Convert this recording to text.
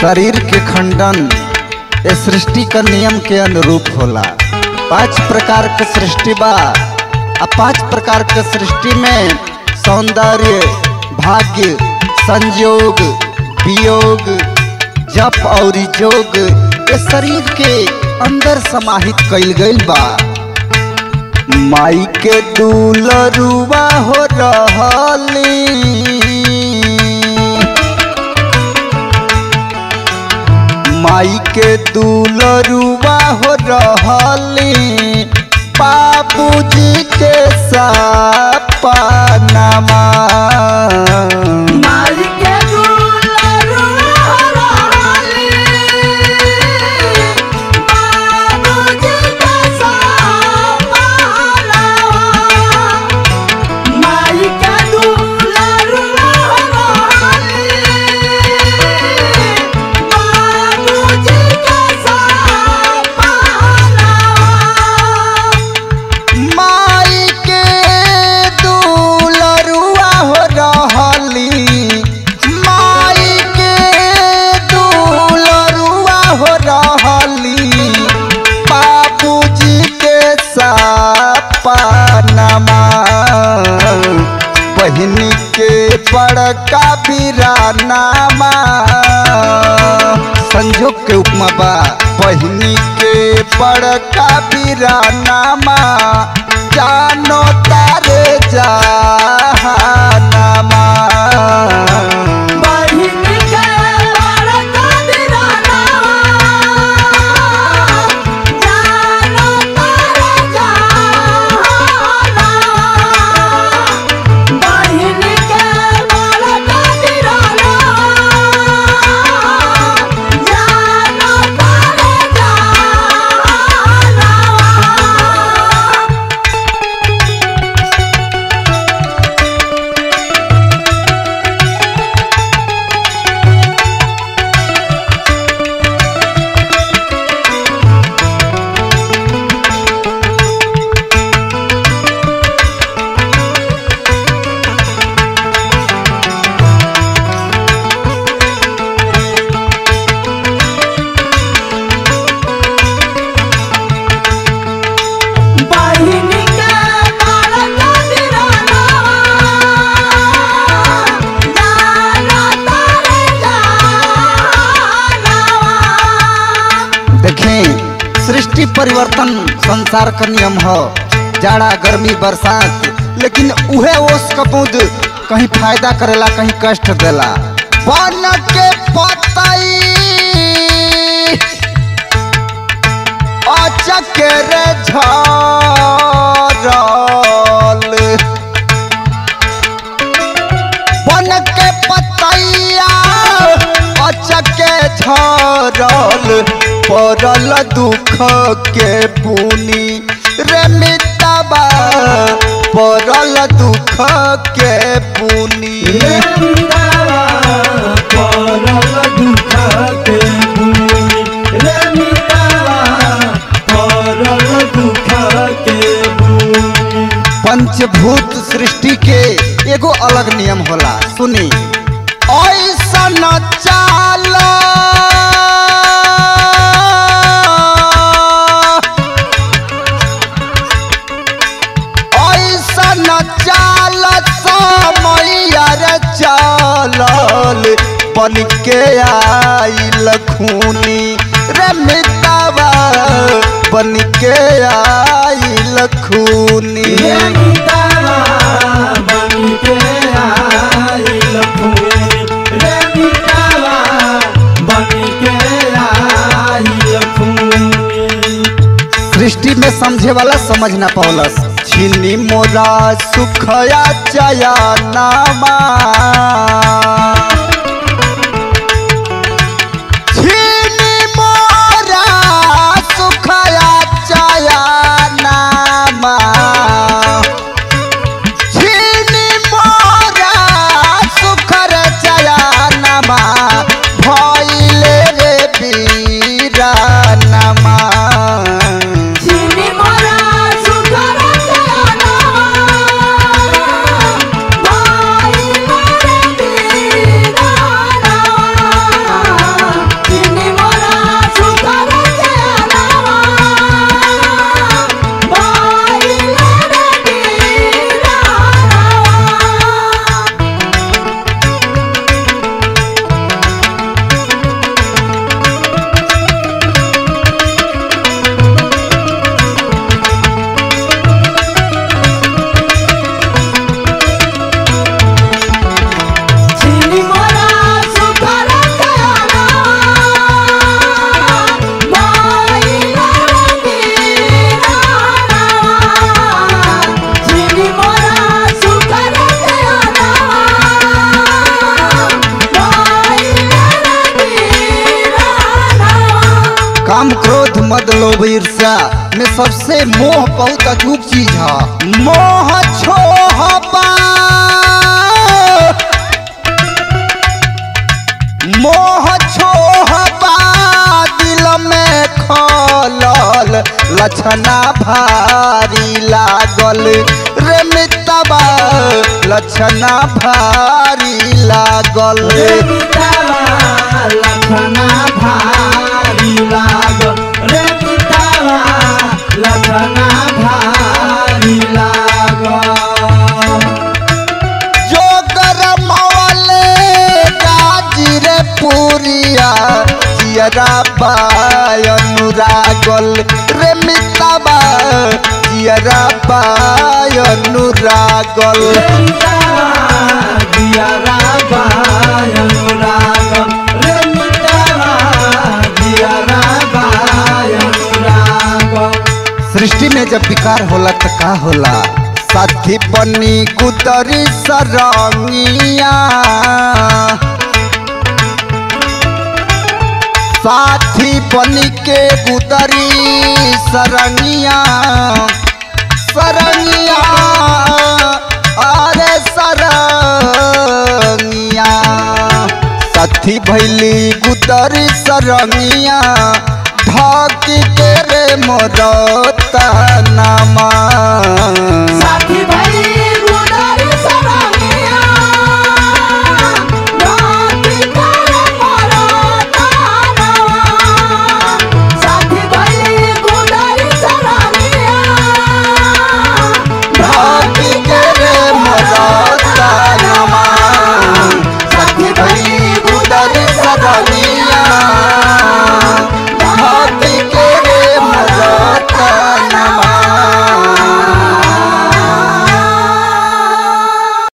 शरीर के खंडन ए सृष्टि का नियम के अनुरूप होला पांच प्रकार के सृष्टि बा आ पांच प्रकार के सृष्टि में सौंदर्य भाग्य संयोग वियोग जप और जोग ये शरीर के अंदर समाहित कइल गइल बा माई के दुलरुआ हो रहली माई के दुलरुआ हो रहली बाबूजी के सपनामा माई के दुलरुआ रहली, बाबूजी के सपनावा। माई के दुलरुआ रहली, बाबूजी के सपनावा। माई के दुलरुआ हो रहली माई के दुलरुआ हो रहली बाबूजी के सपनामा बहिनी के बड़का बिरानामा संजोग के उपमा बा बहिनी के बड़का बिरानामा जानो तारे जहानामा बहिनी के बड़का बिराना, जानो तारे जहाना। बहिनी के बड़का बिराना, जानो तारे जहाना। बहिनी के बड़का बिराना, जानो तारे जहाना। देखें सृष्टि परिवर्तन संसार का नियम हो जाड़ा गर्मी बरसात लेकिन उहे ओस कपूद कहीं फायदा करेला कहीं कष्ट देला बन के पतई अचकेर झरल बन के पतैया अचके झरल पड़ल दुख के बुनी रे मितबा पड़ल दुख के बुनी पंचभूत सृष्टि के एगो अलग नियम होला सुनी ऐसन चाल ऐसन चाल समैया रे चलल बन के आइल खूनी रे मितवा बन के आइल खूनी सृष्टि में समझे वाला समझ ना पौलस छिनी मोरा सुखया चया नामा छिनी मोरा सुखया चया नामा छिनी मोरा सुखर चया नामा भइले रे बीरा नामा चीनी मोरा सुखर चयाना, भाई मोरे काम क्रोध मद लोभ ईर्ष्या में सबसे मोह बहुत अचूक चीज है मोह छोह बा मोह छोह बा दिल में खलल लक्षणा भारी लागल रे मितबा लक्षणा भारी लागल रे मितावा लखना भारी लागल रे मितावा लखना भारी लागल जो गरमवले गाजीरे पुरिया जियरा बाय अनुरागल रे मितबा जियरा बाय अनुरागल रे मितावा दिया राबाय अनुरागल रे मितावा दिया राबाय अनुरागल सृष्टि में जब विकार होला तो का होला साथी बनी कुतरी सरंगिया साथी बनी के कुतरी सरंगिया सरंगिया अरे सरंगिया साथी भैली कुतरी सरंगिया ढाकी के रे मोरता नामा साथी